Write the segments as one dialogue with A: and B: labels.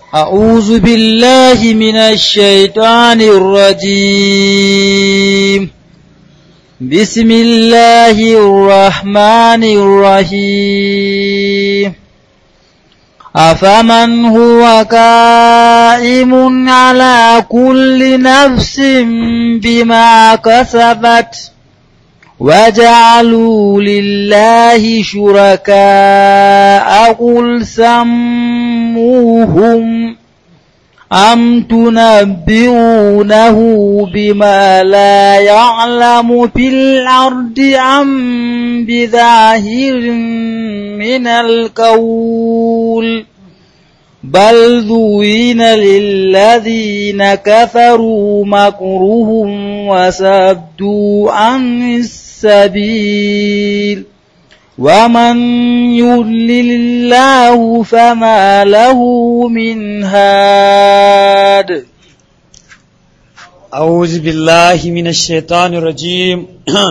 A: أعوذ بالله من الشيطان الرجيم بسم الله الرحمن الرحيم أفمن هو قائم على كل نفس بما كسبت وجعلوا لله شركاء قل سموهم أم تنبئونه بما لا يعلم في الأرض أم بظاهر من القول بل ذوين للذين كفروا مكرهم وسدوا عن السبيل ومن يضلل الله فما له من هاد
B: أعوذ بالله من الشيطان الرجيم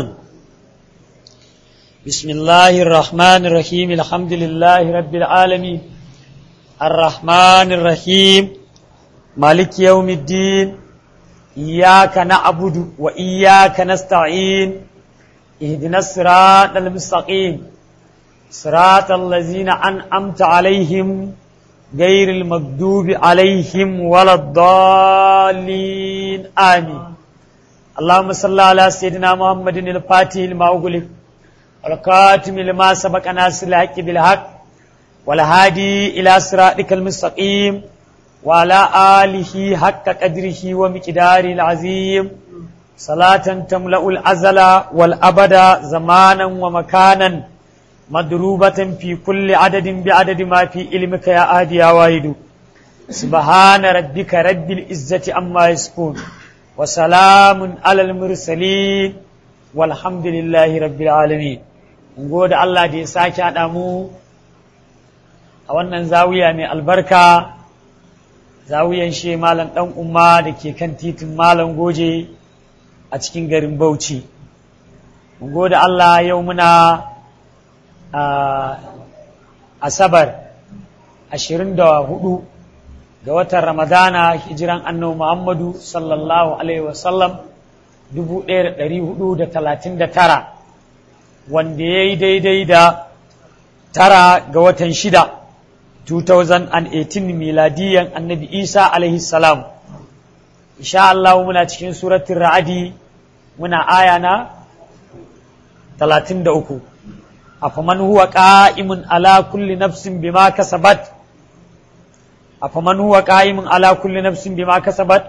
B: بسم الله الرحمن الرحيم الحمد لله رب العالمين الرحمن الرحيم مالك يوم الدين إياك نعبد وإياك نستعين اهدنا الصراط المستقيم صراط الذين أنعمت عليهم غير المغضوب عليهم ولا الضالين آمين اللهم صل على سيدنا محمد الفاتح لما أغلق والكاتم لما سبق ناصر الحق بالحق والهادي إلى صراطك المستقيم وعلى آله حق قدره ومقداره العظيم صلاة تملأ الأزل والأبد زمانا ومكانا مضروبة في كل عدد بعدد ما في علمك يا أهدي يا واحد سبحان ربك رب العزة عما يصفون وسلام على المرسلين والحمد لله رب العالمين gode Allah da ya sake haɗa mu a wannan zawiya mai albarka zawiyan she malam ɗan umma da ke kan titin malam goje a cikin garin Bauchi. Mun gode Allah yau muna Asabar ashirin da hudu ga watan Ramadana hijiran annabi Muhammadu sallallahu Alaihi wasallam dubu ɗaya da ɗari hudu da talatin da tara wanda ya yi daidai da tara ga watan shida 2018 miladiyan annabi Isa alaihi salam. Insha Allah muna cikin suratun ra'adi muna aya na talatin da uku. أفمن هو قائم على كل نفس بما كسبت أفمن هو قائم على كل نفس بما كسبت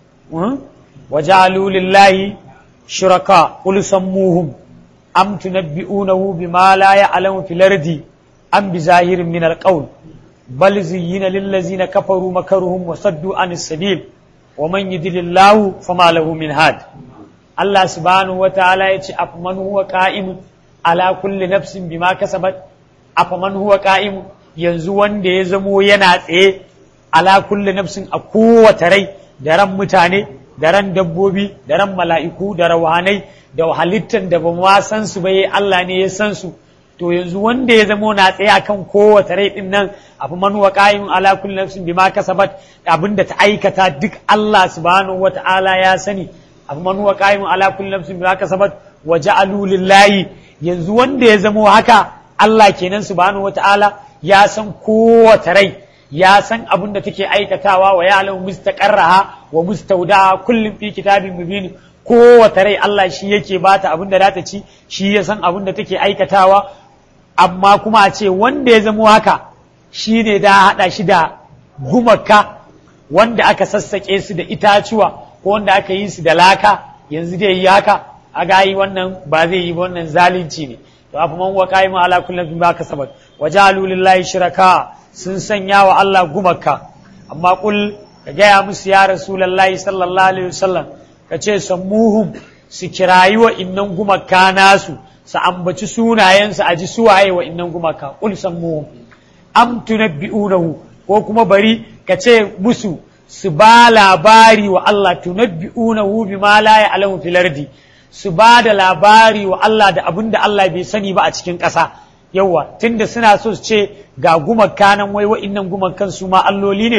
B: وجعلوا لله شركاء قل سموهم أم تنبئونه بما لا يعلم في الأرض أم بظاهر من القول بل زين للذين كفروا مكرهم وصدوا عن السبيل ومن يدل الله فما له من هاد الله سبحانه وتعالى يتي أفمن هو قائم ala kulli nafsin bima kasabat afaman huwa qa'im yanzu wanda ya zamo yana tsaye ala kulli nafsin a kowace rai da ran mutane da ran dabbobi da ran mala'iku da rawanai da halittan da ba ma san su ba Allah ne ya san su to yanzu wanda ya zamo na tsaye akan kowace rai din nan afaman huwa qa'im ala kulli nafsin bima kasabat abinda ta aikata duk Allah subhanahu wata'ala ya sani afaman huwa qa'im ala kulli nafsin bima kasabat wa ja'alu lillahi yanzu wanda ya zamo haka Allah kenan subhanahu wata'ala ya san kowace rai ya san abin da take aikatawa wa ya alamu mustaqarraha wa mustaudaha kullum fi kitabin mubin kowace rai Allah shi yake bata abin da ta ci shi ya san abin da take aikatawa amma kuma a ce wanda ya zamo haka shi ne da haɗa shi da gumaka wanda aka sassaƙe su da itacuwa ko wanda aka yi su da laka yanzu dai yi haka a gayi wannan ba zai yi wannan zalunci ne to afa man wa qaimu ala kulli bima kasabat wa ja'alu lillahi shiraka sun sanya wa Allah gumaka amma kul ka gaya musu ya rasulullahi sallallahu alaihi wasallam ka ce sammuhum su kirayi wa innan gumaka nasu su ambaci sunayensu a ji suwaye wa innan gumaka kul sammuhum am tunabbi'unahu ko kuma bari ka ce musu su ba labari wa Allah tunabbi'unahu bima la ya'lamu fil ardi su ba da labari wa Allah da abin da Allah bai sani ba a cikin ƙasa yawa tunda suna so su ce ga gumakka nan wai wa'innan gumakan su ma alloli ne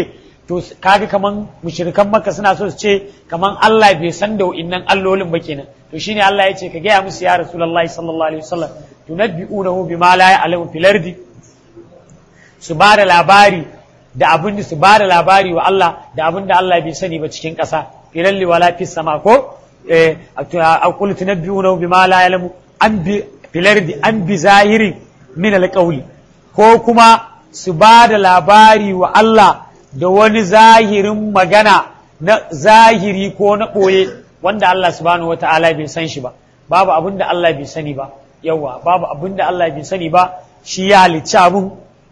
B: to kaga kaman mushrikan makka suna so su ce kaman Allah bai san da wa'innan allolin ba kenan to shine Allah ya ce ka gaya musu ya rasulullahi sallallahu alaihi wasallam tunabbi'unahu bima la ya'lamu fil ardi su ba da labari da abin da su ba da labari wa Allah da abin da Allah bai sani ba cikin ƙasa firalli wala fis sama ko eh aqul tunabbi'unahu bima la ya'lamu an bi fil ardi an bi zahirin min alqawli ko kuma su ba da labari wa Allah da wani zahirin magana na zahiri ko na ɓoye wanda Allah subhanahu wa ta'ala bai san shi ba babu abin da Allah bai sani ba yawa babu abin da Allah bai sani ba shi ya halicci abin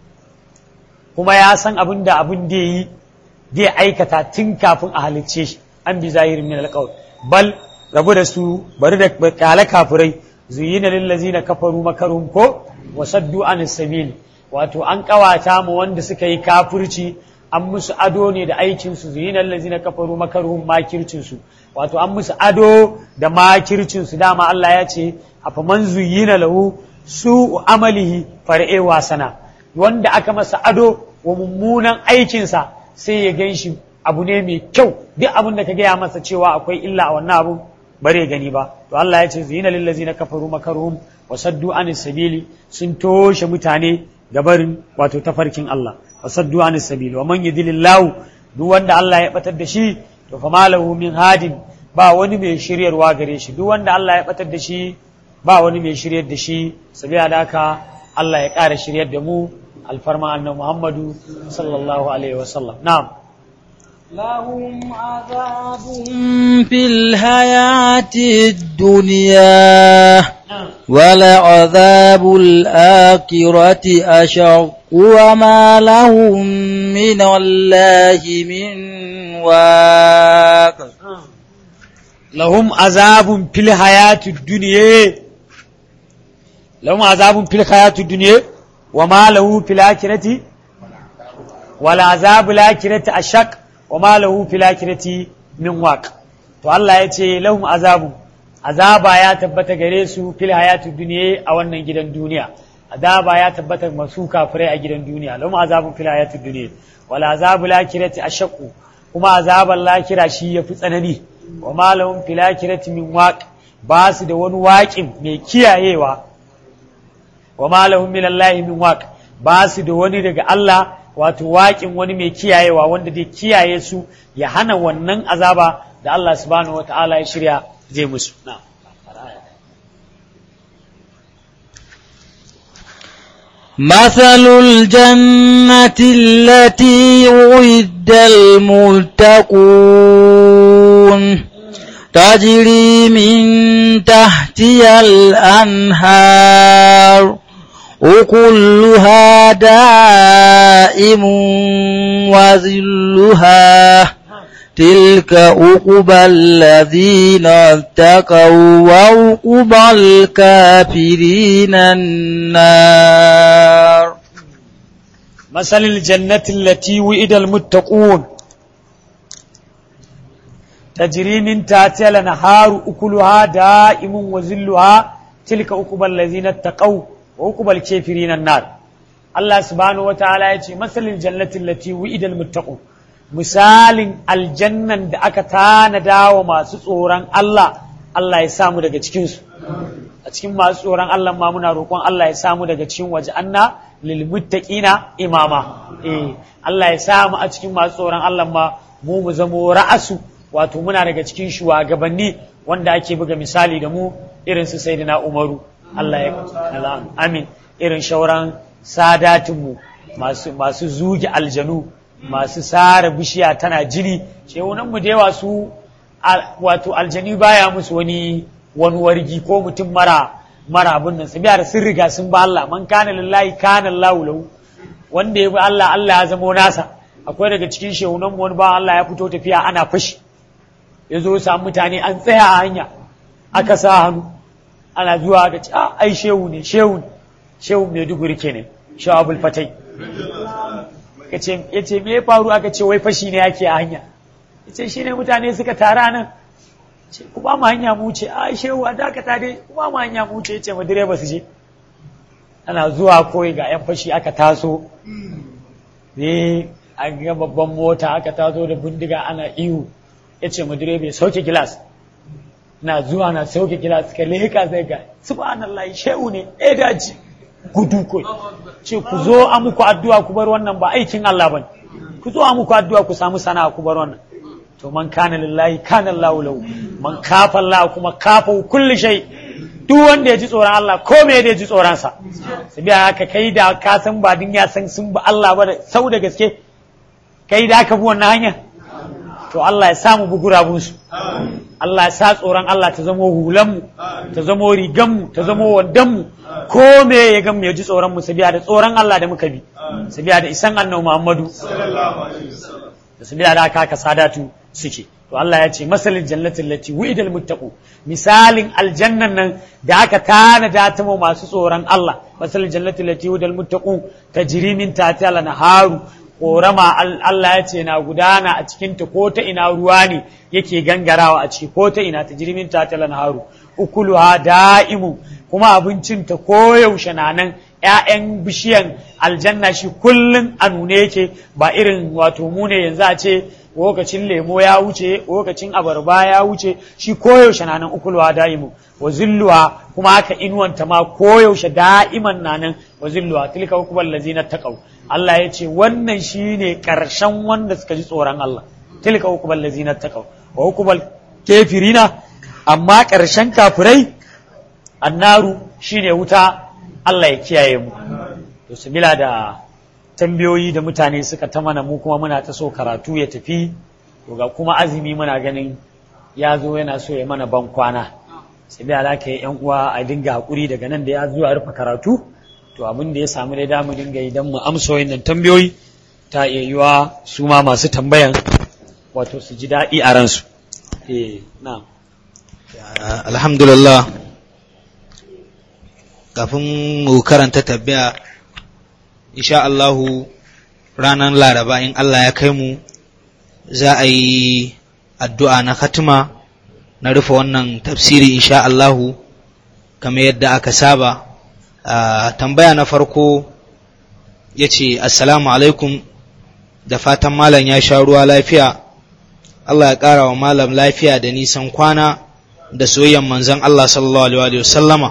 B: kuma ya san abin da abin da yi zai aikata tun kafin a halicce shi an bi zahirin min alqaul bal rabu da su bari da kala kafirai zuyina lil ladzina kafaru makarum ko wasaddu anis sabil wato an kawata mu wanda suka yi kafirci an musu ado ne da aikinsu zuyinan lazina kafaru makaruhun makircinsu wato an musu ado da makircinsu dama Allah ya ce a faman zuyina lahu su amalihi far'e wasana wanda aka masa ado wa mummunan aikinsa sai ya gan shi abu ne mai kyau duk abin da ka gaya masa cewa akwai illa a wannan abu bare gani ba to Allah ya ce zuyina lillazina kafaru makaruhum wa saddu anis sabili sun toshe mutane gabarin wato tafarkin Allah wasaddu an sabil wa man yudilillahu duk wanda Allah ya batar da shi to fa malahu min hadin ba wani mai shiryarwa gare shi duk wanda Allah ya batar da shi ba wani mai shiryar da shi sabiya da haka Allah ya ƙara shiryar da mu alfarma annabi Muhammadu sallallahu alaihi wa sallam na'am
A: لهم عذاب في الحياة الدنيا ولعذاب الآخرة أشق وما لهم من الله من واق
B: لهم عذاب في الحياة الدنيا لهم عذاب في الحياة الدنيا وما له في الآخرة والعذاب الآخرة أشق وما له في الآخرة من واق to Allah ya ce lahum azabu azaba ya tabbata gare su fil hayatid dunya a wannan gidan duniya azaba ya tabbata masu kafirai a gidan duniya lahum azabun fil hayatid dunya wal azabu lakirati ashaqu kuma azaban lakira shi yafi tsanani wa ma lahum fil akhirati min waq ba su da wani waƙin mai kiyayewa wa ma lahum min allahi min waq ba su da wani daga Allah wato waƙin wani mai kiyayewa wanda zai kiyaye su ya hana wannan azaba da Allah subhanahu wa ta'ala ya shirya zai musu na
A: مثل الجنة التي وعد المتقون تجري من تحتها الأنهار وكلها دائم وذلها تلك عقبى الذين اتقوا وعقبى الكافرين النار
B: مثل الجنة التي وئد المتقون تجري من تحتها الانهار أكلها دائم وذلها تلك عقبى الذين اتقوا وعقبى الكافرين النار الله سبحانه وتعالى يقول مثل الجنة التي وئد المتقون misalin aljannan da aka tanada wa masu tsoron Allah Allah ya samu daga cikinsu a cikin masu tsoron Allah ma muna roƙon Allah ya samu daga cikin waje anna lil muttaqina imama eh Allah ya samu a cikin masu tsoron Allah ma mu mu zamo ra'asu wato muna daga cikin shugabanni wanda ake buga misali da mu irin su sayyidina Umaru Allah ya amin irin shauran sadatinmu masu masu zuge aljanu masu sare bishiya tana jini shehunan mu da yawa su wato aljani baya musu wani wani wargi ko mutum mara mara abun nan sabiya da sun riga sun ba Allah man kana lillahi kana Allahu lahu wanda ya bi Allah Allah ya zamo nasa akwai daga cikin shehunan mu wani ba Allah ya fito tafiya ana fashi ya zo samu mutane an tsaya a hanya aka sa hannu ana zuwa aka ce ah ai shehu ne shehu ne shehu mai duguri kenan shehu abul fatai ya ce me ya faru aka ce wai fashi ne yake a hanya ya ce shi ne mutane suka tara nan ce ku ba mu hanya mu wuce a shehu a dakata dai ku ba mu hanya mu wuce ya ce ma direba su je ana zuwa koyi ga yan fashi aka taso ne an ga babban mota aka tazo da bindiga ana ihu ya ce mu direba ya sauke gilas na zuwa na sauke gilas ka leka zai ga subhanallah shehu ne eh daji gudu ko ce ku zo a muku addu'a ku bar wannan ba aikin Allah bane ku zo a muku addu'a ku samu sana'a ku bar wannan to man kana lillahi kana Allahu lahu man kafa Allah kuma kafa kulli shay duk wanda ya ji tsoron Allah ko me ya ji tsoron sa sai biya haka kai da ka san ba din ya san sun ba Allah ba da sau da gaske kai da ka bi wannan hanya to Allah ya samu bugurabun su Allah ya sa tsoron Allah ta zamo hulan mu ta zamo rigan mu ta zamo wandan mu ko me ya ga mu ya ji tsoron mu sabiya da tsoron Allah da muka bi sabiya da isan annabi Muhammadu da sabiya da aka sadatu suke to Allah ya ce masalin jannatin lati wu'idal muttaqu misalin aljannan nan da aka tanada ta mu masu tsoron Allah masalin jannatin lati wu'idal muttaqu tajri min tahtiha al-anharu korama Allah ya ce na gudana a cikin ta ko ta ina ruwa ne yake gangarawa a ciki ko ta ina tajri min tahtiha al-anharu ukuluha da'imu kuma abincin ta koyaushe na nan ‘ya'yan bishiyan aljanna shi kullum a nune yake ba irin wato mu ne yanzu a ce lokacin lemo ya wuce lokacin abarba ya wuce shi koyaushe na nan ukulwa da'imu wa zilluwa kuma haka inuwanta ma koyaushe da'iman na nan wa zilluwa tilka hukumar lazina taqaw Allah ya ce wannan shine karshen wanda suka ji tsoron Allah tilka hukumar lazina taqaw wa hukumar kafirina amma karshen kafirai annaru shine wuta Allah ya kiyaye mu to sabila da tambayoyi da mutane suka ta mana mu kuma muna ta so karatu ya tafi to ga kuma azumi muna ganin ya zo yana so ya mana ban kwana sabila da ka yan uwa a dinga hakuri daga nan da ya zo a rufe karatu to abin da ya samu dai damu dinga idan mu amsa wannan tambayoyi ta iya yiwa su ma masu tambayan wato su ji daɗi a ransu eh na'am
A: alhamdulillah kafin mu karanta tabbaya insha Allahu ranar laraba in Allah ya kai mu za a yi addu'a na khatima na rufe wannan tafsiri insha Allahu kamar yadda aka saba tambaya na farko ya ce assalamu alaikum da fatan malam ya sha ruwa lafiya Allah ya ƙara wa malam lafiya da nisan kwana da soyayyan manzon Allah sallallahu alaihi wa sallama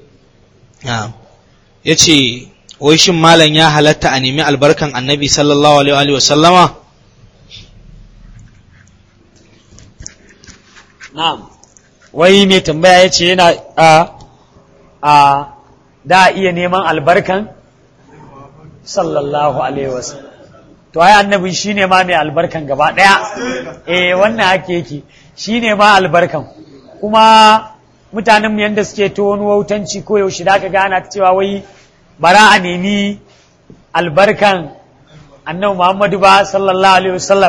A: ya ce wai shin malam ya halatta a nemi albarkan annabi sallallahu alaihi wa sallama
B: na'am wai mai tambaya ya ce yana a a da iya neman albarkan sallallahu alaihi wasallam to ai annabi shine ma mai albarkan gaba daya eh wannan hake yake shine ma albarkan kuma mutanen mu yanda suke to wani wautanci ko yaushe da ka gana cewa wai bara a nemi albarkan annabi Muhammadu ba sallallahu alaihi wasallam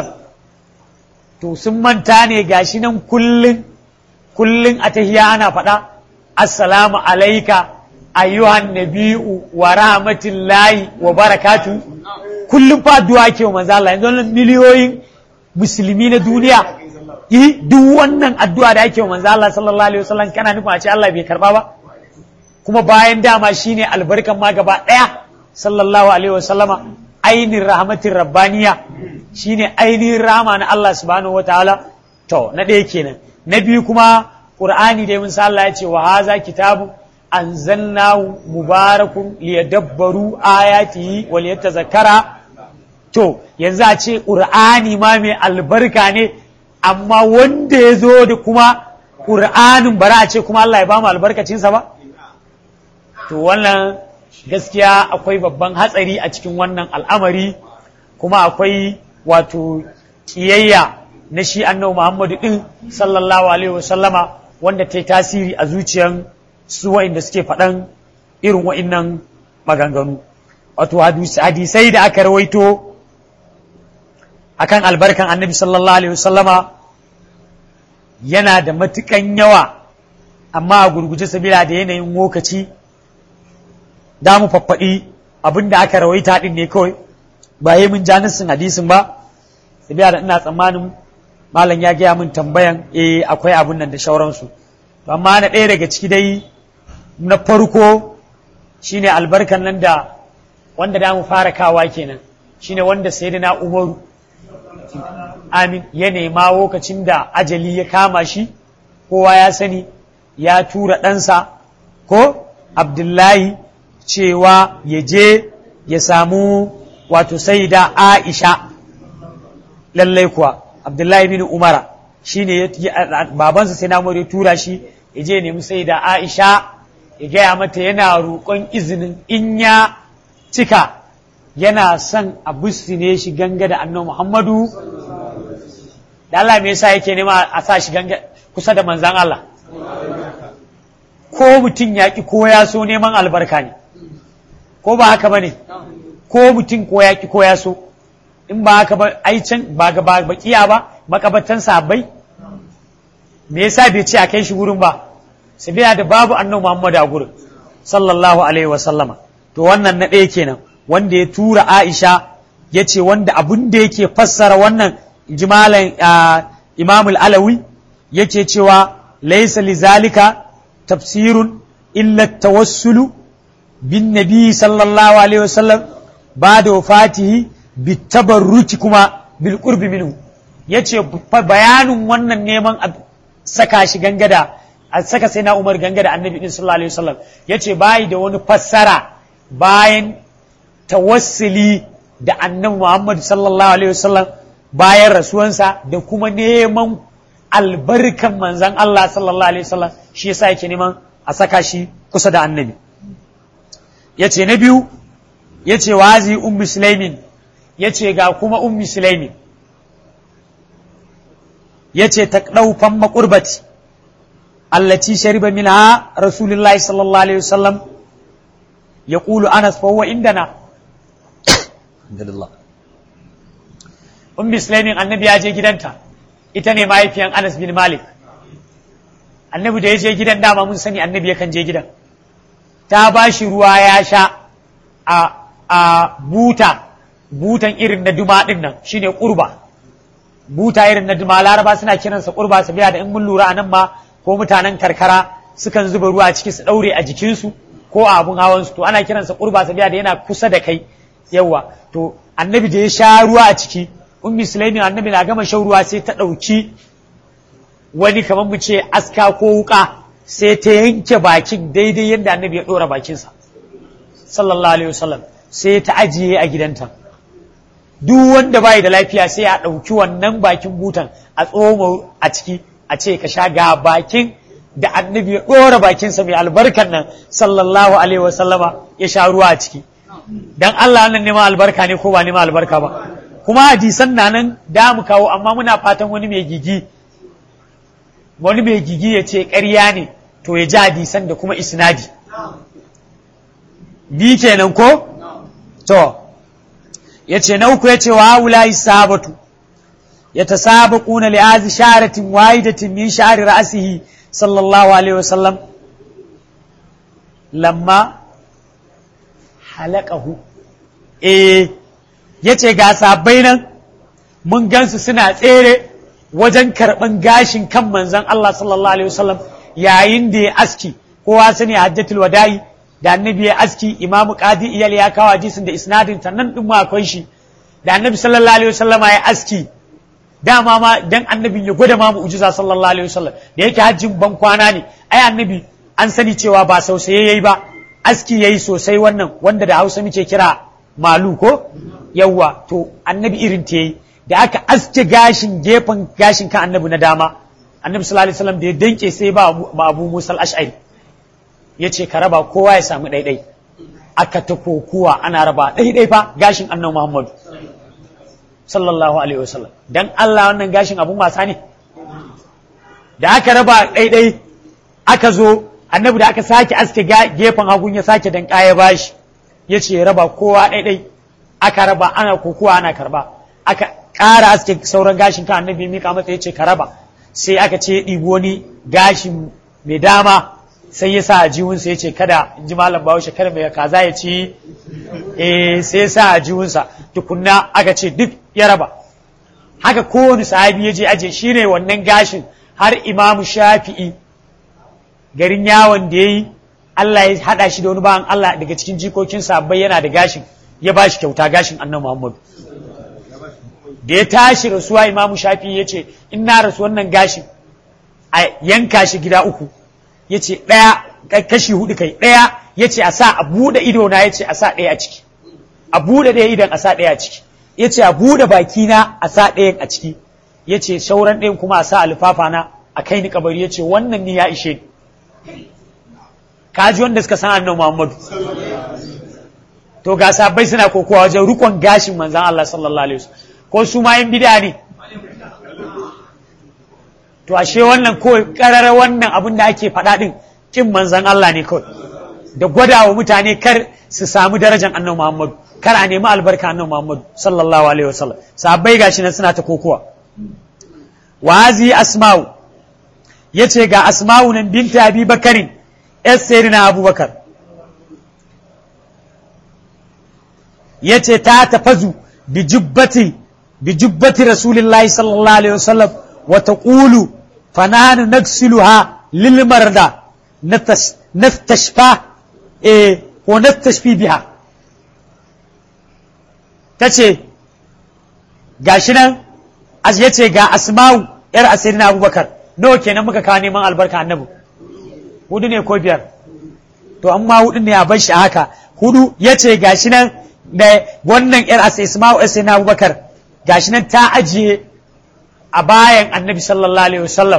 B: to sun manta ne gashi nan kullun kullun a tahiya ana faɗa assalamu alaika ayyuhan nabi'u wa rahmatullahi wa barakatu kullum fa addu'a ke wa manzo Allah yanzu miliyoyin musulmi na duniya yi duk wannan addu'a da ake wa manzo Allah sallallahu alaihi wasallam kana nufin a ce Allah bai karba ba kuma bayan dama shine albarkan ma gaba daya sallallahu alaihi wasallama ainin rahmatin rabbaniya shine ainihin rahama na Allah subhanahu wataala to na ɗaya kenan na biyu kuma qur'ani dai mun sa Allah ya ce wa haza kitabu anzalnahu mubarakun liyadabbaru ayatihi wa liyatazakara to yanzu a ce qur'ani ma mai albarka ne amma wanda ya zo da kuma qur'anin bara a ce kuma Allah ya ba mu albarkacinsa ba to wannan gaskiya akwai babban hatsari a cikin wannan al'amari kuma akwai wato kiyayya na shi annabi Muhammadu din sallallahu alaihi wasallama wanda ta yi tasiri a zuciyan su wa'inda suke faɗan irin wa'innan maganganu wato hadisai da aka rawaito akan albarkan annabi sallallahu alaihi wasallama yana da matukan yawa amma a gurguje sabila da yanayin lokaci da mu faffaɗi abin da aka rawaita ɗin ne kawai ba yi mun janissin hadisin ba sabila da ina tsammanin malam ya gaya min tambayan eh akwai abun nan da shauransu amma na ɗaya daga ciki dai na farko shine albarkan nan da wanda da mu fara kawa kenan shine wanda sayyidina Umaru amin ya nema lokacin da ajali ya kama shi kowa ya sani ya tura ɗansa ko Abdullahi cewa ya je ya samu wato sai da Aisha lallai kuwa Abdullahi bin Umara shi ne babansa sai na ya tura shi ya je nemi sai da Aisha ya gaya mata yana roƙon izinin in ya cika yana son a ne shi ganga da annabi Muhammadu da Allah me yasa yake nema a sa shi ganga kusa da manzan Allah ko mutum ya ki ko ya so neman albarka ne ko ba haka ba ne ko mutum ko ya ki ko ya so in ba haka ba ai can ba ga bakiya ba makabatan sahabbai me yasa bai ce a kai shi wurin ba sabiya da babu annabi Muhammad a gurin sallallahu alaihi wa sallama to wannan na ɗaya kenan wanda ya tura Aisha ya ce wanda abin da yake fassara wannan jimalan Imam al-Alawi yake cewa laysa lizalika tafsirun illa tawassulu bin nabi sallallahu alaihi wa sallam ba da wafatihi bitabarruki kuma bil qurbi minhu yace bayanin wannan neman saka shi gangada a saka sai na Umar gangada annabi din sallallahu alaihi wasallam yace bai da wani fassara bayan tawassuli da annabi Muhammad sallallahu alaihi wasallam bayan rasuwansa da kuma neman albarkan manzon Allah sallallahu alaihi wasallam shi yasa yake neman a saka shi kusa da annabi yace na biyu yace wazi ummu sulaimin ya ce ga kuma ummi sulaimi ya ce ta ɗaufan maƙurbati allaci shariba minha rasulullahi sallallahu alaihi wasallam ya ƙulu anas fa huwa indana ummi sulaimin annabi ya je gidanta ita ne mahaifiyan anas bin malik annabi da ya je gidan dama mun sani annabi yakan je gidan ta ba shi ruwa ya sha a buta butan irin na duma din nan shine kurba buta irin na duma laraba suna kiransa kurba su biya da in mun lura a nan ma ko mutanen karkara sukan zuba ruwa a ciki su daure a jikinsu ko a abun hawan su to ana kiransa kurba su biya da yana kusa da kai yawa to annabi da ya sha ruwa a ciki ummi sulaimin annabi na gama shan ruwa sai ta dauki wani kamar mu ce aska ko wuka sai ta yanke bakin daidai yadda annabi ya dora bakinsa sallallahu alaihi wasallam sai ta ajiye a gidanta duk wanda bai da lafiya sai a ɗauki wannan bakin butan a tsoma a ciki a ce ka sha ga bakin da annabi ya ɗora bakinsa mai albarkan nan sallallahu alaihi wa sallama ya sha ruwa a ciki dan Allah nan neman albarka ne ko ba neman albarka ba kuma hadisan na nan da mu kawo amma muna fatan wani mai gigi wani mai gigi ya ce ƙarya ne to ya ji hadisan da kuma isnadi bi kenan ko to ya ce na uku ya ce wa haula sabatu ya ta saba kuna li'azi sharatin wahidatin min sha'ari ra'asihi sallallahu alaihi wasallam lamma halakahu eh ya ce ga sabai nan mun gansu suna tsere wajen karɓan gashin kan manzon Allah sallallahu alaihi wasallam yayin da ya aski kowa sani hajjatul wada'i da annabi ya aski imamu qadi iyal ya kawo hadisin da isnadin ta nan din ma akwai shi da annabi sallallahu alaihi wasallam ya aski dama ma dan annabin ya gwada ma mu'jiza sallallahu alaihi wasallam da yake hajjin ban kwana ne ai annabi an sani cewa ba sausaye yayi ba aski yayi sosai wannan wanda da Hausa muke kira malu ko yawwa to annabi irin ta yayi da aka aske gashin gefen gashin kan annabi na dama annabi sallallahu alaihi wasallam da ya danke sai ba Abu Musa al-Ash'ari ya ce ka raba kowa ya samu ɗaiɗai aka ta kokuwa ana raba ɗaiɗai fa gashin annan muhammadu sallallahu alaihi wasallam dan Allah wannan gashin abun wasa ne da aka raba ɗaiɗai aka zo annabi da aka sake aske gefen hagun ya sake dan ya bashi ya ce raba kowa ɗaiɗai aka raba ana kokuwa ana karba aka ƙara aske sauran gashin kan annabi mika masa ya ce ka raba sai aka ce ɗibi wani gashin mai dama sai ya sa a jiwunsa ya ce kada in ji malam bahaushe kada mai kaza ya ci eh sai ya sa a jiwunsa tukunna aka ce duk ya raba haka kowane sahabi ya je aje shi ne wannan gashin har imamu shafi'i garin yawon da ya yi Allah ya haɗa shi da wani bayan Allah daga cikin jikokin sabbai yana da gashin ya ba shi kyauta gashin annabi Muhammadu da ya tashi rasuwa imamu shafi ya ce in na rasu wannan gashin a yanka shi gida uku ya ce ɗaya kashi hudu kai ɗaya ya ce a sa a buɗe ido na ya ce a sa ɗaya a ciki a buɗe ɗaya idan a sa ɗaya a ciki ya ce a buɗe baki na a sa ɗayan a ciki ya ce sauran ɗayan kuma a sa alfafa na a kai ni kabari ya ce wannan ni ya ishe ni kaji wanda suka san annabi Muhammadu to ga sabai suna kokowa wajen rukon gashin manzan Allah sallallahu alaihi wasallam ko su ma yin bid'a ne to ashe wannan ko karara wannan abin da ake faɗa din kin manzan Allah ne kawai da gwada wa mutane kar su samu darajar annabi Muhammadu kar a nemi albarka annabi Muhammadu sallallahu alaihi wasallam sahabbai gashi nan suna ta kokowa wa hazi asma'u yace ga asma'u nan binta abi bakarin yar sayyidina abubakar yace ta tafazu bi jubbati bi jubbati rasulillahi sallallahu alaihi wasallam wa taqulu fanahanu nagsiluha lil marda nastashfa eh ko nastashfi biha tace gashi nan az yace ga asma'u yar asirin abubakar nawa kenan muka kawo neman albarka annabi hudu ne ko biyar to amma hudu ne a bar shi haka hudu yace gashi nan da wannan yar asma'u asirin abubakar gashi nan ta ajiye a bayan annabi sallallahu alaihi wasallam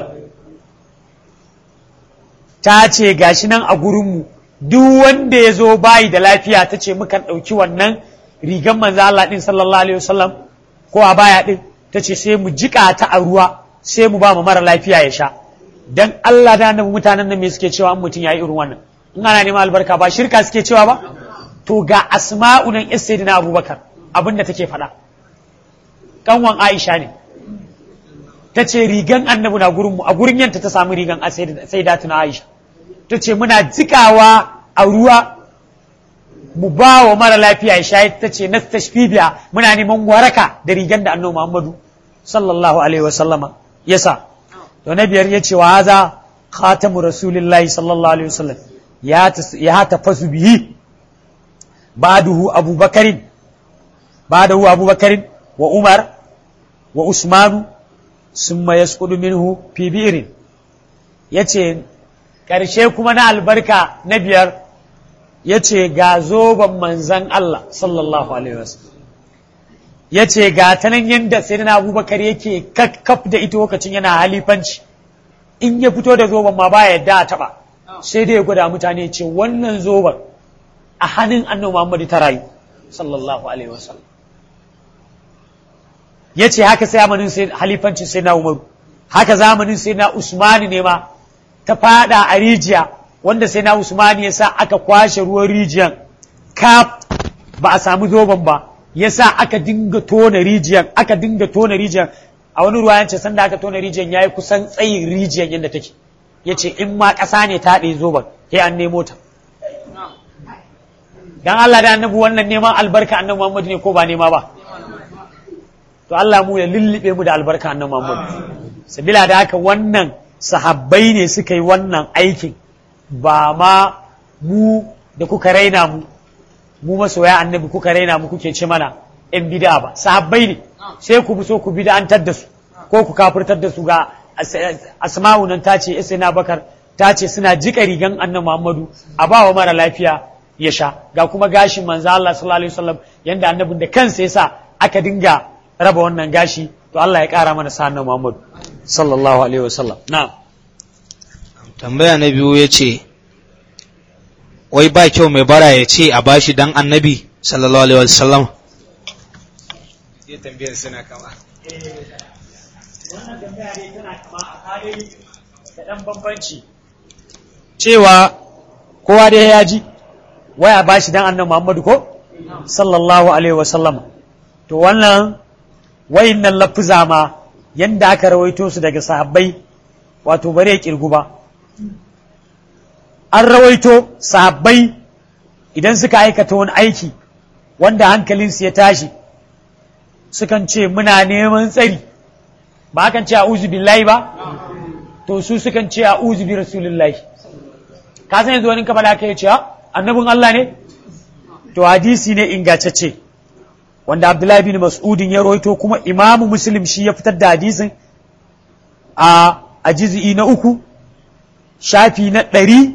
B: ta ce gashi nan a gurinmu duk wanda ya zo bayi da lafiya ta ce mukan ɗauki wannan rigan manzo Allah ɗin sallallahu alaihi wasallam ko a baya ɗin ta ce sai mu jiƙa ta a ruwa sai mu ba mu mara lafiya ya sha dan Allah da annabi mutanen nan me suke cewa an mutum yayi irin wannan in ana neman albarka ba shirka suke cewa ba to ga asma'u nan sayyidina abubakar abinda take faɗa kanwan Aisha ne ta ce rigan annabi na gurinmu a gurin yanta ta samu rigan sai da tuna Aisha ta ce muna jikawa a ruwa mu ba wa mara lafiya ya shayi ta ce na tashfibiya muna neman waraka da rigan da annabi Muhammadu sallallahu alaihi wa sallama yasa to na biyar ya ce wa haza khatamu rasulillahi sallallahu alaihi wa sallam ya ya tafasu bihi ba'duhu abubakarin ba'dahu abubakarin wa umar wa usmanu summa yasqudu minhu fi bi'rin yace ƙarshe kuma na albarka na biyar yace ga zoban manzan Allah sallallahu alaihi wasallam yace ga ta nan yanda sayyidina Abubakar yake kakkaf da ita lokacin yana halifanci in ya fito da zoban ma baya yadda a taba sai dai ya gwada mutane ce wannan zoban a hannun annabi Muhammad ta rayu sallallahu alaihi wasallam ya ce haka zamanin sai halifancin sai na umaru haka zamanin sai na usmani ne ma ta fada a rijiya wanda sai na usmani ya sa aka kwashe ruwan rijiyan kaf ba a samu zoben ba ya sa aka dinga tona rijiyan aka dinga tona rijiyan a wani ruwa yance sanda aka tona rijiyan ya yi kusan tsayin rijiyan yadda take ya ce in ma ƙasa ne ta ɗaya zoben sai an nemo ta dan Allah da annabi wannan neman albarka annabi Muhammad ne ko ba nema ba to Allah mu ya lullube mu da albarka annabi Muhammad sabila da haka wannan sahabbai ne suka yi wannan aikin ba ma mu da kuka raina mu mu masoya annabi kuka raina mu kuke ce mana yan bid'a ba sahabbai ne sai ku so ku bid'antar da su ko ku kafirtar da su ga asma'u nan ta ce isna bakar ta ce suna jika rigan annabi Muhammadu a ba wa mara lafiya ya sha ga kuma gashin manzo Allah sallallahu alaihi wasallam yanda annabin da kansa yasa aka dinga raba wannan gashi to Allah ya kara mana sa Muhammad sallallahu alaihi wasallam na'am
A: tambaya na biyu ya ce wai ba kyau mai bara ya ce a bashi dan annabi sallallahu alaihi wasallam ya tambayar suna kama
B: wannan tambaya ne tana kama a kare da dan bambanci cewa kowa dai ya ji waya bashi dan annabi Muhammad ko sallallahu alaihi wasallam to wannan wayannan lafuza ma yanda aka rawaito su daga sahabbai wato bare ya kirgu ba an rawaito sahabbai idan suka aikata wani aiki wanda hankalinsu ya tashi sukan ce muna neman tsari ba kan ce a'udhu billahi ba to su sukan ce a'udhu bi rasulillahi ka san yanzu wani ka faɗa ka ce annabin Allah ne to hadisi ne ingantacce wanda Abdullahi bin Mas'udin ya rawaito kuma Imamu Muslim shi ya fitar da hadisin a a juz'i na uku shafi na ɗari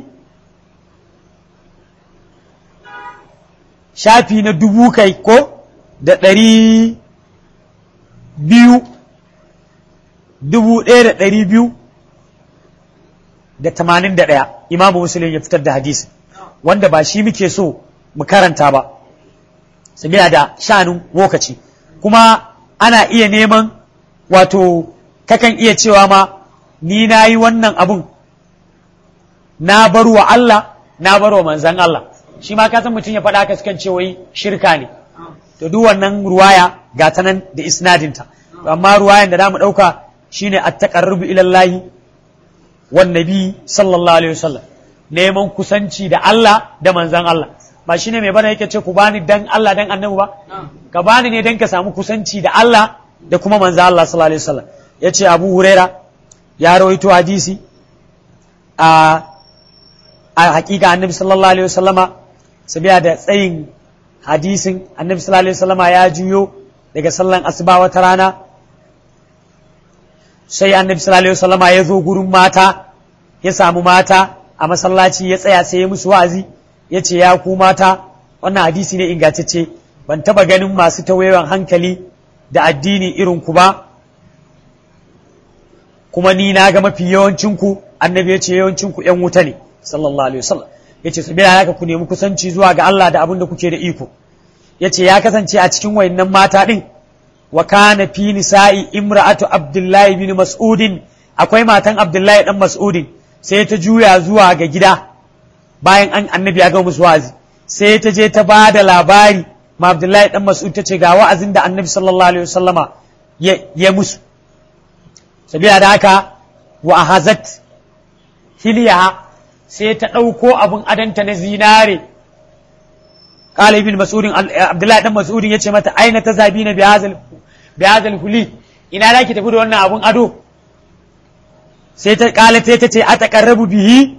B: shafi na dubu kai ko da ɗari biyu dubu ɗaya da ɗari biyu da tamanin da ɗaya imamu musulun ya fitar da hadisi wanda ba shi muke so mu karanta ba sabila da shanun lokaci kuma ana iya neman wato kakan iya cewa ma ni na yi wannan abun na bar wa Allah na bar wa manzan Allah shi ma kasan mutum ya faɗa ka sukan ce wai shirka ne to duk wannan ruwaya ga ta nan da isnadinta amma ruwayan da mu ɗauka shine at-taqarrubu ila Allah wan nabi sallallahu alaihi wasallam neman kusanci da Allah da manzan Allah ba shine mai bana yake ce ku bani dan Allah dan annabi ba ka bani ne dan ka samu kusanci da Allah da kuma manzan Allah sallallahu alaihi wasallam yace Abu Huraira ya rawaito hadisi a a hakika annabi sallallahu alaihi wasallama sabiya da tsayin hadisin annabi sallallahu alaihi wasallama ya juyo daga sallan asuba wata rana sai annabi sallallahu alaihi wasallama ya zo gurin mata ya samu mata a masallaci ya tsaya sai ya musu wa'azi ya ce ya ku mata wannan hadisi ne ingantacce ban taba ganin masu tawayewan hankali da addini irin ku ba kuma ni na ga mafi yawancinku annabi ya ce yawancinku ‘yan wuta ne sallallahu alaihi wasallam ya ce su biya haka ku nemi kusanci zuwa ga Allah da abin da kuke da iko ya ce ya kasance a cikin wayannan mata ɗin wa kana fi nisa'i imra'atu abdullahi bin mas'udin akwai matan abdullahi dan mas'udin sai ta juya zuwa ga gida bayan an annabi ya ga musu wa'azi sai ta je ta ba da labari ma abdullahi dan mas'ud ta ce ga wa'azin da annabi sallallahu alaihi wasallama ya musu sabila da haka wa ahazat hiliya sai ta ɗauko abin adanta na zinare kala ibn mas'udin abdullahi dan mas'udin yace mata aina ta zabi na bihazal bihazal huli ina da ki tafi da wannan abun ado sai ta kala sai ta ce a taqarrabu bihi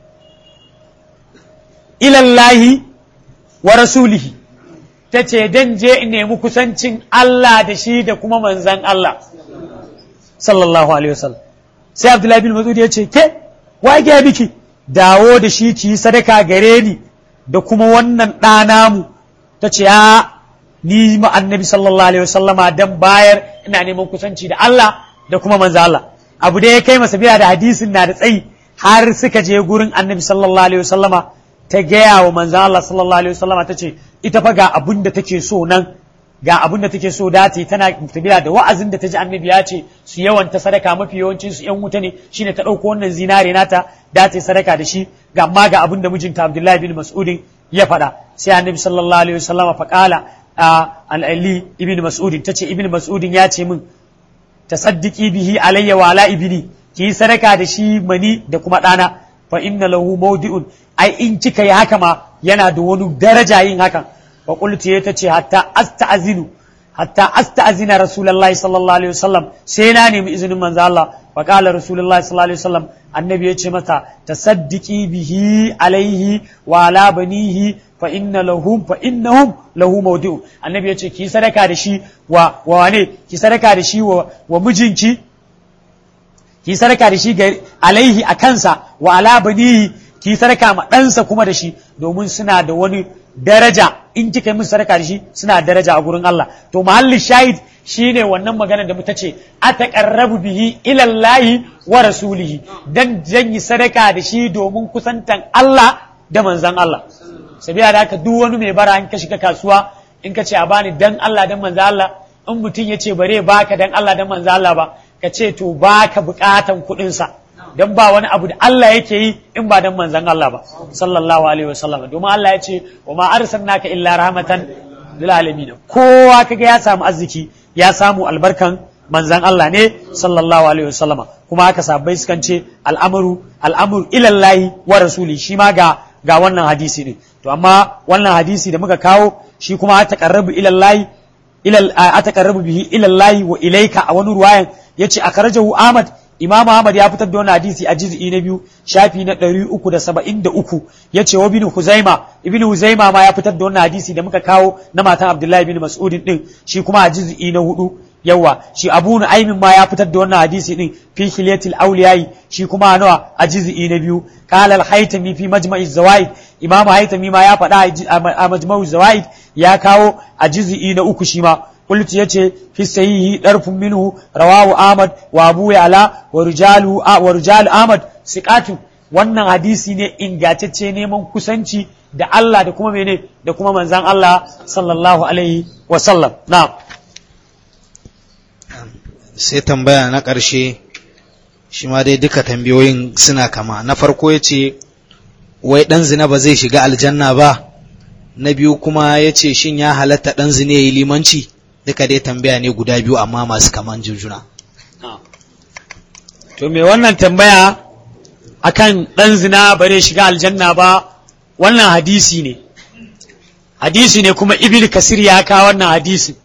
B: ila Allah wa rasulihi ta ce dan je in nemi kusancin Allah da shi da kuma manzan Allah sallallahu alaihi wasallam sai abdullahi bin mas'ud ya ce ke wa ke biki dawo da shi ki yi sadaka gare ni da kuma wannan ɗana mu ta ce ya ni ma annabi sallallahu alaihi wasallama dan bayar ina neman kusanci da Allah da kuma manzo Allah abu da ya kai masa biya da hadisin na da tsayi har suka je gurin annabi sallallahu alaihi wasallama ta gaya wa manzo Allah sallallahu alaihi wasallama ta ce ita fa ga abun da take so nan ga abin da take so dati tana tafiya da wa'azin da ta ji annabi ya ce su yawanta sadaka mafi yawancin su yan wuta ne shine ta ɗauko wannan zinare nata da ta sadaka da shi ga amma ga abin da mijinta Abdullahi bin Mas'udin ya faɗa sai annabi sallallahu alaihi wasallam fa qala al-Ali ibn Mas'udin tace ibn Mas'udin ya ce min tasaddiki bihi alayya wa ala ibni ki sadaka da shi mani da kuma ɗana fa inna lahu mawdi'un ai in kika yi haka ma yana da wani daraja yin hakan فقلت يتتي حتى أستأذن حتى أستأذن رسول الله صلى الله عليه وسلم سيناني من إذن من الله فقال رسول الله صلى الله عليه وسلم النبي يتي متى تصدقي به عليه وعلى بنيه فإن لهم فإنهم له موضع النبي يتي كي صدقة دشي و واني كي صدقة دشي و ومجنكي ki sadaka da shi alaihi a kansa wa ala banihi ki sadaka ma ɗansa kuma da shi domin suna da wani daraja in kika yi musu sadaka da shi suna daraja a gurin Allah to mahallin shahid shine wannan magana da muta ce ataqarrabu bihi ila Allah wa rasulihi dan zan yi sadaka da shi domin kusantan Allah da manzan Allah sabiya da haka duk wani mai bara in ka shiga kasuwa in ka ce a bani dan Allah dan manzan Allah in mutum ya ce bare baka dan Allah dan manzan Allah ba ka ce to baka bukatan kuɗinsa don ba wani abu da Allah yake yi in ba don manzan Allah ba sallallahu alaihi wasallam domin Allah ya ce wa ma arsalnaka illa rahmatan lil alamin kowa kaga ya samu arziki ya samu albarkan manzan Allah ne sallallahu alaihi wasallam kuma haka sabbai sukan ce al'amru al'amru ila Allah wa rasuli shi ma ga ga wannan hadisi ne to amma wannan hadisi da muka kawo shi kuma ta taqarrabu ila Allah ila ataqarrabu bihi ila Allah wa ilayka a wani ruwayan yace akhrajahu Ahmad Imam Ahmad ya fitar da wannan hadisi a juz'i na biyu shafi na 373 yace wa ibn Huzaima ibn Huzaima ma ya fitar da wannan hadisi da muka kawo na matan Abdullahi ibn Mas'ud din shi kuma a juz'i na hudu yawa shi Abu Nu'aymin ma ya fitar da wannan hadisi din fi Hilyatil Awliyai shi kuma a nawa a juz'i na biyu qala al-Haytami fi Majma'iz Zawaid Imam Haytami ma ya faɗa a Majma'uz Zawaid ya kawo a juz'i na uku shi ma قلت يتي في السيه درف منه رواه أحمد وأبو يعلى ورجال ورجال أحمد سقات wannan hadisi ne ingantacce neman kusanci da Allah da kuma mene da kuma manzan Allah sallallahu alaihi wa sallam na'am
A: sai tambaya na ƙarshe shi ma dai duka tambayoyin suna kama na farko ya ce wai ɗan zina ba zai shiga aljanna ba na biyu kuma ya ce shin ya halatta ɗan zina ya yi limanci duka dai tambaya ne guda biyu amma masu kaman jujuna.
B: To me wannan tambaya akan ɗan zina bare shiga aljanna ba wannan hadisi ne. Hadisi ne kuma Ibil Kasir ya kawo wannan hadisi.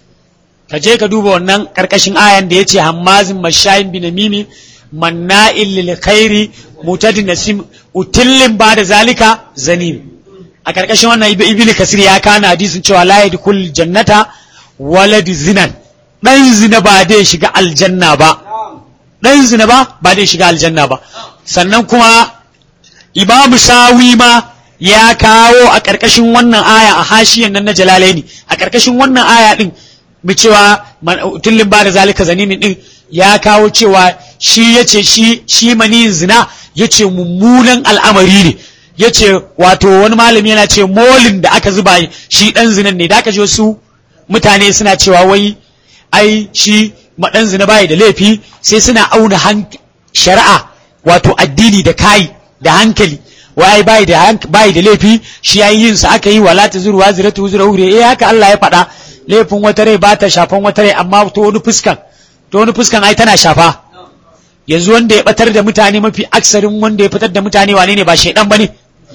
B: Ka je ka duba wannan ƙarƙashin ayan da ya ce hammazin mashayin binamimi manna'in lil khairi mutadin nasim utillin ba da zalika zanim. A ƙarƙashin wannan Ibil Kasir ya kawo hadisin cewa la yadkhul jannata waladi zinan ɗan zina ba dai shiga aljanna ba ɗan zina ba ba dai shiga aljanna ba sannan kuma imamu sawi ma ya kawo a ƙarƙashin wannan aya a hashiyan nan na jalalaini a ƙarƙashin wannan aya ɗin mu cewa tullin ba da zalika zanimin ɗin ya kawo cewa shi ya ce shi shi maniyin zina ya ce mummunan al'amari ne ya ce wato wani malami yana ce molin da aka zuba shi ɗan zinan ne da aka je su mutane suna cewa wai ai shi maɗan zina bayi da laifi sai suna auna shari'a wato addini da kai da hankali wai bayi da bayi da laifi shi yayin yin sa aka yi wala ta zuru waziratu zura hure eh haka Allah ya faɗa laifin wata rai ba ta shafan wata rai amma to wani fuskan to wani fuskan ai tana shafa yanzu wanda ya batar da mutane mafi aksarin wanda ya fitar da mutane wane ne ba shaidan bane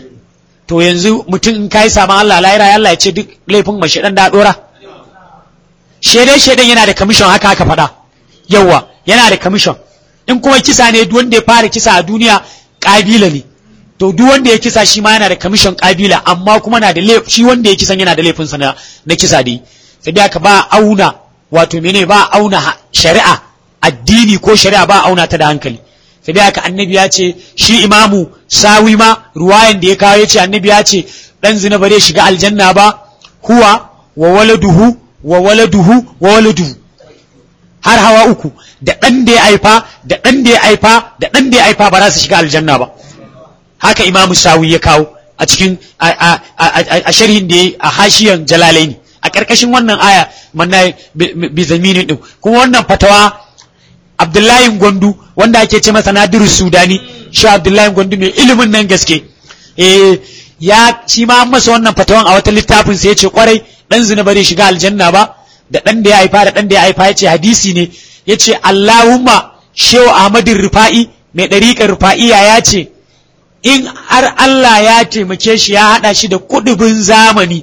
B: to yanzu mutum in kai saman Allah lahira Allah ya ce duk laifin ma shaidan da dora shaidan shaidan yana da kamishon haka aka faɗa yawa yana da kamishon in kuma kisa ne duk wanda ya fara kisa a duniya kabila ne to duk wanda ya kisa shi ma yana da kamishon kabila amma kuma na da shi wanda ya kisan yana da laifinsa na, na kisa dai sai dai aka ba auna wato mene ba auna shari'a addini ko shari'a ba auna ta da hankali sai dai aka annabi ya ce shi imamu sawi ma ruwayan da ya kawo ya ce annabi ya ce dan zina ba zai shiga aljanna ba huwa wa waladuhu wa waladuhu wa waladuhu har hawa uku da ɗan da ya haifa da ɗan da ya haifa da ɗan da ya haifa ba za su shiga aljanna ba haka imamu sawi ya kawo a cikin a sharhin da ya a hashiyan jalalaini a ƙarƙashin wannan aya manna bi zaminin din kuma wannan fatawa abdullahi gwandu wanda ake ce masa nadiru sudani shi abdullahi gwandu mai ilimin nan gaske eh ya shi ma masa wannan fatawan a wata littafin sai ya ce kwarai dan zina bare shiga aljanna ba da ɗan da ya haifa da ɗan da ya haifa ya ce hadisi ne ya ce Allahumma shehu Ahmadin Rufa'i mai ɗariƙar Rufa'iya ya ce in har Allah ya taimake shi ya haɗa shi da kudubin zamani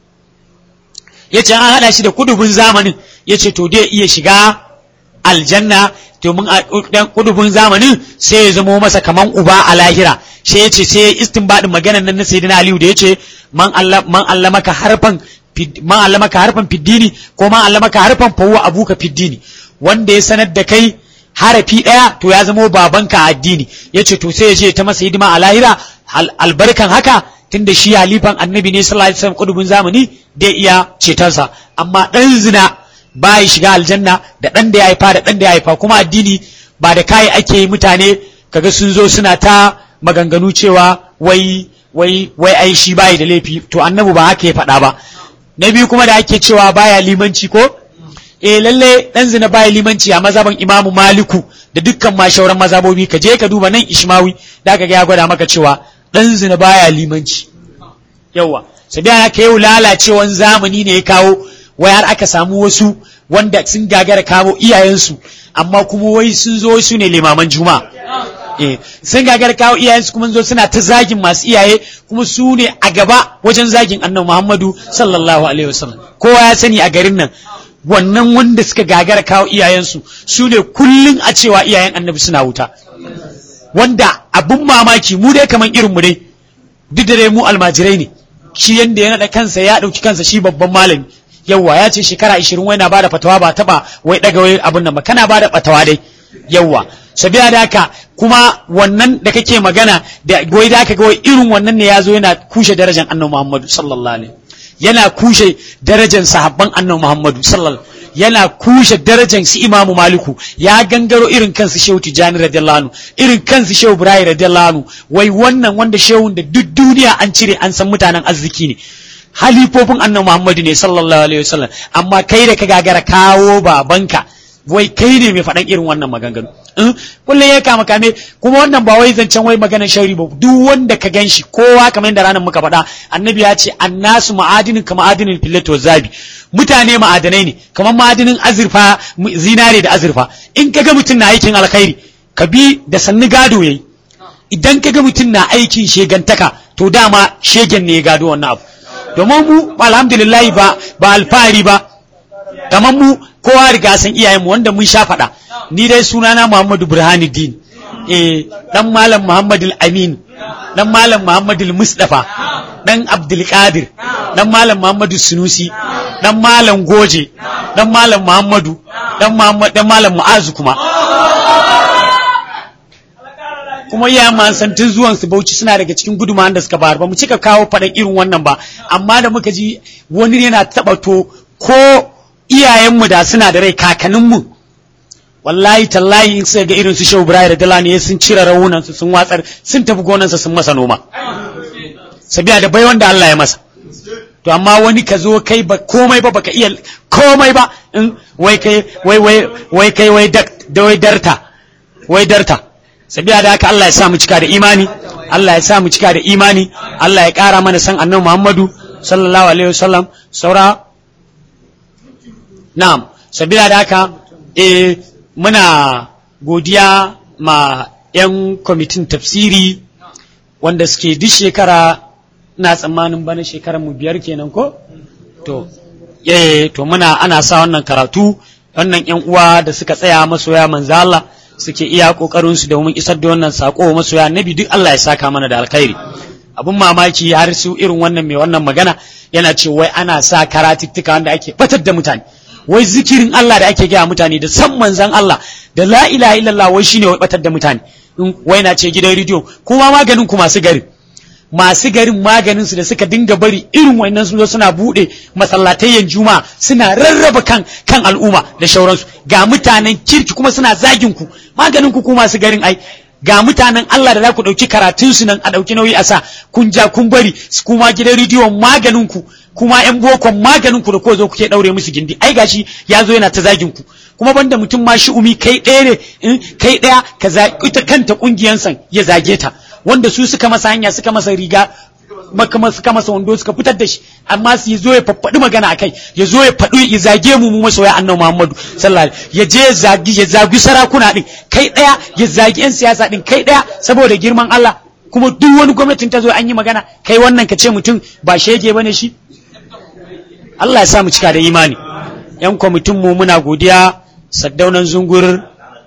B: ya ce an haɗa shi da kudubin zamanin ya ce to dai iya shiga aljanna domin a kudubin zamanin sai ya zamo masa kaman uba a lahira sai ya ce sai ya istinbadin maganar nan na sayyidina Aliyu da ya ce man allamaka harfan man allamaka harfan fiddini ko man allamaka harfan fawwa abuka fiddini wanda ya sanar da kai harafi ɗaya to ya zamo babanka a addini ya ce to sai ya je ta masa hidima a lahira albarkan haka tunda shi halifan annabi ne sallallahu alaihi wasallam kudubin zamani da iya cetonsa amma ɗan zina ba ya shiga aljanna da ɗan da ya haifa da ɗan da ya haifa kuma addini ba da kai ake yi mutane kaga sun zo suna ta maganganu cewa wai wai wai ai shi bai da laifi to annabi ba haka ya faɗa ba na biyu kuma da ake cewa baya limanci ko eh lalle dan zina baya limanci a mazaban imamu maliku da dukkan ma shauran mazabobi ka je ka duba nan ishmawi da ka ga ya gwada maka cewa dan zina baya limanci yawa sai da aka yau lalacewan zamani ne ya kawo wai har aka samu wasu wanda sun gagara kawo iyayensu amma kuma wai sun zo su ne limaman juma'a eh sun gagara kawo iyayensu kuma zo suna ta zagin masu iyaye kuma su ne a gaba wajen zagin annabi Muhammadu sallallahu alaihi wasallam kowa ya sani a garin nan wannan wanda suka gagara kawo iyayensu su ne kullum a cewa iyayen annabi suna wuta wanda abin mamaki mu dai kaman irin mu dai duk da dai mu almajirai ne shi yanda ya naɗa kansa ya ɗauki kansa shi babban malami yawwa ya ce shekara ishirin wai na bada fatawa ba taɓa wai ɗaga wai abin nan ba kana bada fatawa dai yawwa sabiya da haka kuma wannan da kake magana da wai da aka ga wai irin wannan ne ya zo yana kushe darajar annabi Muhammadu sallallahu alaihi yana kushe darajar sahabban annabi Muhammadu sallallahu yana kushe darajar su Imamu Maliku ya gangaro irin kansu Shehu Tijani radiyallahu anhu irin kansu Shehu Ibrahim radiyallahu anhu wai wannan wanda shehun da duk duniya an cire an san mutanen arziki ne halifofin annabi Muhammadu ne sallallahu alaihi wasallam amma kai da ka gagara kawo babanka wai kai ne mai faɗan irin wannan maganganu kullum ya kama kame kuma wannan ba wai zancen wai maganar shari ba duk wanda ka ganshi kowa kamar yadda ranar muka faɗa annabi ya ce annasu ma'adinin ka ma'adinin filato zabi mutane ma'adanai ne kamar ma'adinin azurfa zinare da azurfa in ka ga mutum na aikin alkhairi ka bi da sannu gado yayi idan ka ga mutum na aikin shegantaka to dama shegen ne ya gado wannan abu domin mu alhamdulillah ba ba alfahari ba kamar mu kowa riga san iyayenmu wanda mun sha faɗa ni dai sunana Muhammadu Burhanuddin eh dan malam Muhammadu Amin dan malam Muhammadu Mustafa dan Abdul Qadir dan malam Muhammadu Sunusi dan malam Goje dan malam Muhammadu dan Muhammad dan malam Mu'azu kuma kuma iya man san tun zuwan su Bauchi suna daga cikin gudumawan da suka bayar ba mu cika kawo faɗan irin wannan ba amma da muka ji wani yana taɓa to ko iyayenmu da suna da rai kakanninmu wallahi tallahi in suka ga irin su shehu ibrahim da dalani sun cire rawunan su sun watsar sun tafi gonansa sun masa noma sabiya da bai wanda Allah ya masa to amma wani ka zo kai ba komai ba baka iya komai ba in wai kai wai wai wai kai wai da wai darta wai darta sabiya da haka Allah ya sa mu cika da imani Allah ya sa mu cika da imani Allah ya kara mana san annabi Muhammadu sallallahu alaihi wasallam saura Na'am, sabila da haka, eh, muna godiya ma ‘yan kwamitin tafsiri wanda suke duk shekara na tsammanin bana shekarar mu biyar kenan ko? To, eh, to muna ana sa wannan karatu, wannan ‘yan uwa da suka tsaya masoya manzo Allah suke iya ƙoƙarinsu domin isar da wannan saƙo masoya nabi duk Allah ya saka mana da alkhairi. Abin mamaki har su irin wannan mai wannan magana yana ce wai ana sa karatuttuka wanda ake batar da mutane. wai zikirin Allah da ake gaya mutane da san manzan Allah da la ilaha illallah wai shine wai batar da mutane wai na ce gidan rediyo kuma maganin ku masu garin masu garin maganin su da suka dinga bari irin wannan sun zo suna bude masallatayyan juma'a suna rarraba kan kan al'umma da shauransu ga mutanen kirki kuma suna zagin ku maganin ku ku masu garin ai ga mutanen Allah da za ku ɗauki karatun su nan a ɗauki nauyi a sa kun ja kun bari kuma gidan rediyon maganin ku kuma yan bokon maganin ku da ko zo kuke daure musu gindi ai gashi ya zo yana ta zagin ku kuma banda mutum ma shi umi kai ɗaya ne in kai ɗaya ka ita kanta kungiyan san ya zage ta wanda su suka masa hanya suka masa riga makama suka masa wando suka fitar da shi amma su zo ya faffaɗi magana akai ya zo ya faɗi ya zage mu mu masoya annabi Muhammadu sallallahu alaihi ya je ya zagi ya zagi sarakuna din kai ɗaya ya zagi yan siyasa din kai ɗaya saboda girman Allah kuma duk wani gwamnatin ta zo an yi magana kai wannan ka ce mutum ba shege bane shi Allah ya sa mu cika da imani yan kwamitin mu muna godiya saddaunan zungur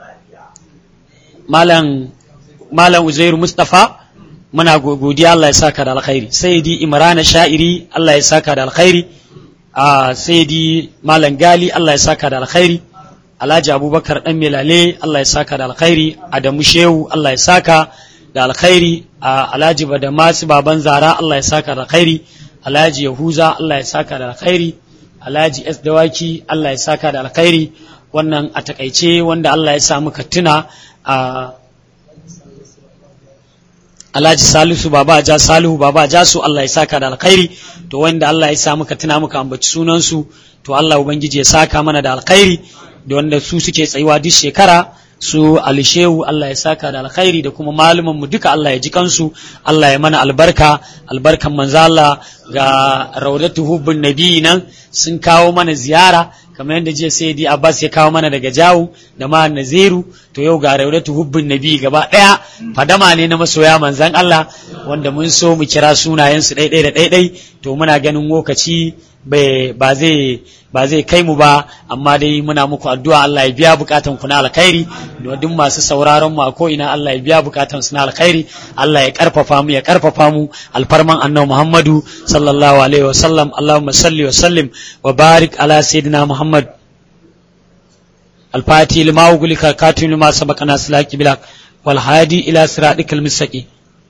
B: malam malam Uzairu Mustafa muna godiya Allah ya saka da alkhairi sayyidi Imrana Sha'iri Allah ya saka da alkhairi a sayyidi malam Gali Allah ya saka da alkhairi Alhaji Abubakar dan Melale Allah ya saka da alkhairi Adamu Shehu Allah ya saka da alkhairi Alhaji Badamasi baban Zara Allah ya saka da alkhairi Alhaji Yahuza Allah ya saka da alkhairi Alhaji S Dawaki Allah ya saka da alkhairi wannan a takaice wanda Allah ya sa muka tuna a Alhaji Salisu Baba Ja Salihu Baba Ja su Allah ya saka da alkhairi to wanda Allah ya sa muka tuna muka ambaci sunan su to Allah ubangiji ya saka mana da alkhairi da wanda su suke tsayuwa duk shekara su alishehu Allah ya saka da alkhairi da kuma maluman mu duka Allah ya ji kansu Allah ya mana albarka albarkan manzo Allah ga raudatu hubbun nabi nan sun kawo mana ziyara kamar yadda jiya sai di Abbas ya kawo mana daga jawu da ma Naziru to yau ga raudatu hubbun nabi gaba daya fadama ne na masoya manzan Allah wanda mun so mu kira sunayen su ɗaiɗai da ɗaiɗai to muna ganin lokaci ba zai ba zai kai mu ba amma dai muna muku addu'a Allah ya biya bukatan ku na alkhairi da duk masu sauraron mu a ko ina Allah ya biya bukatan su na alkhairi Allah ya karfafa mu ya karfafa mu alfarman annabi Muhammadu sallallahu alaihi wa sallam Allahumma salli wa sallim wa barik ala sayyidina Muhammad الفاتي لما أغلق كاتم لما سبقنا سلاك بلاك والهادي إلى صراطك المستقيم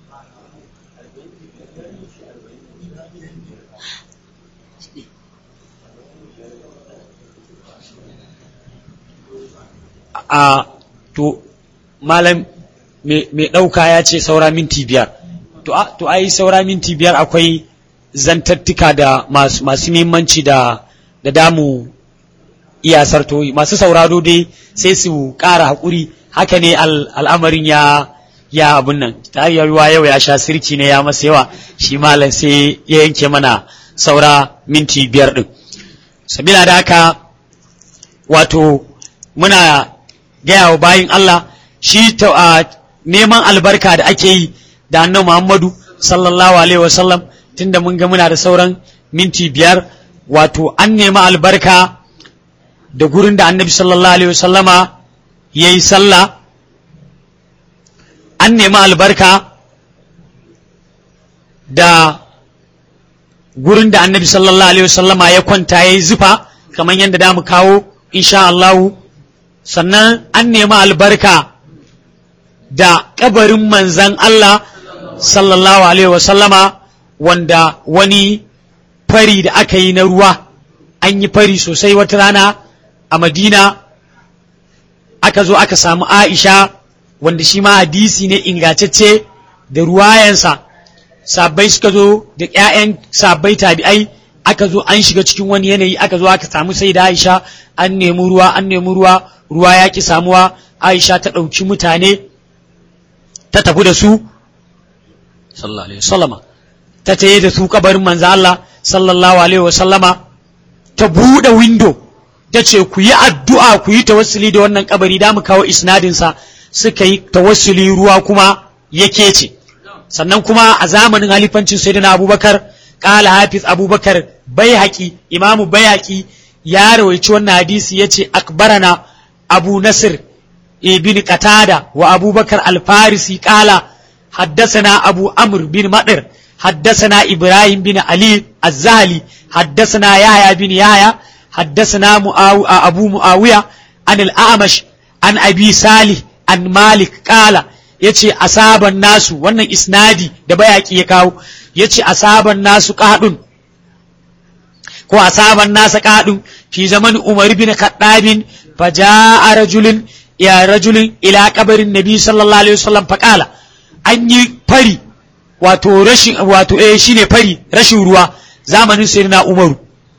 B: a to malam mai ɗauka ya ce saura minti biyar to ai saura minti biyar akwai zantattuka da masu muhimmanci da da damu iya sartoyi masu sauraro dai sai su ƙara haƙuri haka ne al'amarin ya ya abun nan ta ruwa yau ya sha sirki ne ya masa yawa shi malam sai ya yanke mana saura minti biyar ɗin sabila da haka wato muna gaya wa bayin Allah shi ta neman albarka da ake yi da annabi Muhammadu sallallahu alaihi wasallam tunda mun ga muna da sauran minti biyar wato an nemi albarka da gurin da annabi sallallahu alaihi wasallama ya yi sallah an nemi albarka da gurin da annabi sallallahu alaihi wasallama ya kwanta ya yi zufa kamar yadda da mu kawo insha Allahu sannan an nemi albarka da kabarin manzan Allah sallallahu alaihi wasallama wanda wani fari da aka yi na ruwa an yi fari sosai wata rana a madina aka zo aka samu aisha wanda shi ma hadisi ne ingantacce da ruwayansa sabbai suka zo da 'ya'yan sabbai tabi'ai aka zo an shiga cikin wani yanayi aka zo aka samu sai da aisha an nemi ruwa an nemi ruwa ruwa ya ki samuwa aisha ta ɗauki mutane ta tafi da su sallallahu alaihi wasallama ta taye da su kabarin manzo Allah sallallahu alaihi wasallama ta buɗe window ta ce ku yi addu'a ku yi tawassuli da wannan kabari da mu kawo isnadinsa suka yi tawassuli ruwa kuma yake ce sannan kuma a zamanin halifancin sayyidina abubakar kala hafiz abubakar bai haƙi imamu bai haƙi ya rawaici wannan hadisi ya ce akbarana abu nasir ibn qatada wa abubakar alfarisi kala حدثنا أبو أمر بن مطر حدثنا إبراهيم بن علي الزهلي حدثنا يحيى بن يحيى حدثنا مؤاو... أبو معاوية عن الأعمش عن أبي صالح عن مالك قال yace asaban nasu wannan isnadi da bayaki ya kawo yace asaban nasu qadun ko asaban nasa qadun fi zaman umar bin khattabin faja'a rajulun ya rajulun ila qabarin nabi sallallahu alaihi wasallam faqala an yi fari wato rashin wato eh shine fari rashin ruwa zamanin sayyidina umaru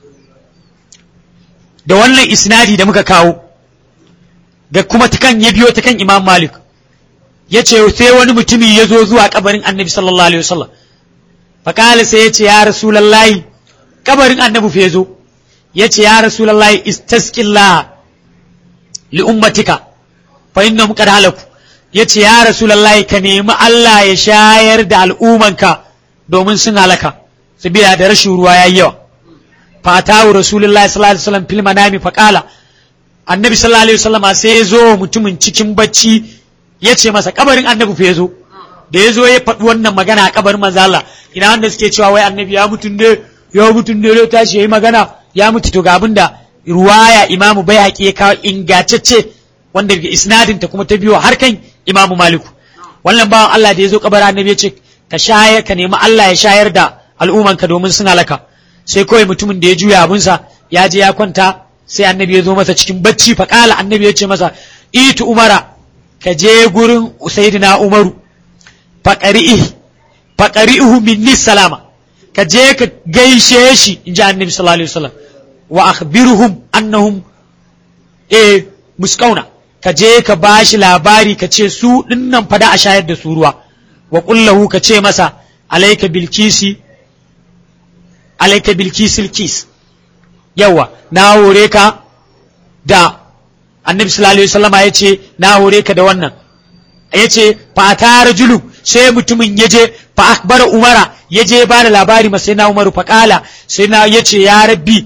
B: da wannan isnadi da muka kawo da kuma ta kan ya biyo ta kan imam malik ya ce sai wani mutumi ya zo zuwa kabarin annabi sallallahu alaihi wasallam fakala sai ya ce ya rasulallahi kabarin annabi fa ya zo ya ce ya rasulallahi istaskillah li ummatika fa innahum qad halaku ya ce ya rasulallahi ka nemi Allah ya shayar da al'umanka domin sun halaka sabila da rashin ruwa yayi yawa fatawu rasulullahi sallallahu alaihi wasallam fil manami faqala annabi sallallahu alaihi wasallam sai ya zo mutumin cikin bacci ya ce masa kabarin annabi fa ya zo da ya zo ya faɗi wannan magana a kabarin manzo Allah ina wanda suke cewa wai annabi ya mutun ne ya mutun ne ya tashi yayi magana ya mutu to ga abinda ruwaya imamu bai haƙi ya kawo ingantacce wanda daga isnadin ta kuma ta biyo har kan imamu maliku wannan bawan Allah da ya zo kabarin annabi ya ce ka shayar ka nemi Allah ya shayar da al'ummanka domin sun halaka sai kawai mutumin da ya juya abunsa ya je ya kwanta sai annabi ya zo masa cikin bacci faƙala annabi ya ce masa itu umara ka je gurin sayyidina umaru faƙari'i faƙari'ihu minni salama ka je ka gaishe shi in ji annabi sallallahu alaihi wasallam wa akhbiruhum annahum eh muskauna ka je ka bashi labari ka ce su dinnan fada a shayar da su ruwa wa kullahu ka ce masa alaika bilkisi alaika bilkisil kis yawa na hore ka da annabi sallallahu alaihi wasallama ya ce na hore ka da wannan ya ce fata rajulu sai mutumin ya je fa akbara umara ya je ba da labari ma sai na umaru fa kala sai na ya ce ya rabbi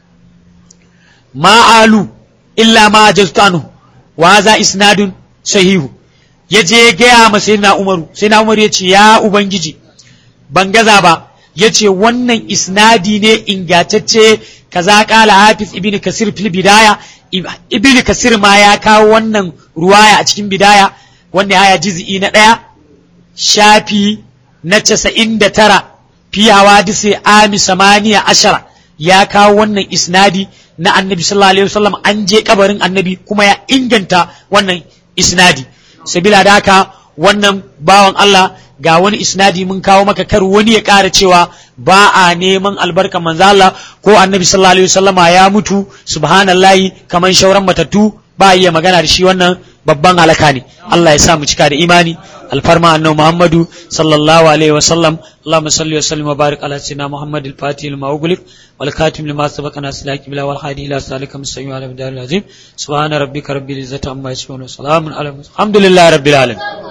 B: ma alu illa ma ajaztu anhu wa za isnadun sahihu ya je gaya ma sai na umaru sai na umaru ya ce ya ubangiji ban gaza ba ya ce wannan isnadi ne ingantacce kaza kala hafiz ibn kasir fil bidaya ibn kasir ma ya kawo wannan ruwaya a cikin bidaya wanda haya juz'i na ɗaya shafi na casa'in da tara fi hawadisi ami samaniya ashara ya kawo wannan isnadi na annabi sallallahu alaihi wasallam an je kabarin annabi kuma ya inganta wannan isnadi sabila da haka wannan bawan Allah ga wani isnadi mun kawo maka kar wani ya ƙara cewa ba a neman albarka manzo Allah ko annabi sallallahu alaihi wasallama ya mutu subhanallahi kaman shauran matattu ba a iya magana da shi wannan babban halaka ne Allah ya sa mu cika da imani alfarma annabi Muhammadu sallallahu alaihi wasallam Allahumma salli wa sallim wa barik ala sayyidina Muhammad al-Fatih lima ughliq wal khatim lima sabaqa nasilaki bila wal hadi ila salika mustaqim ala bidal azim subhana rabbika rabbil izzati amma yasifun wa salamun ala alhamdulillahi rabbil alamin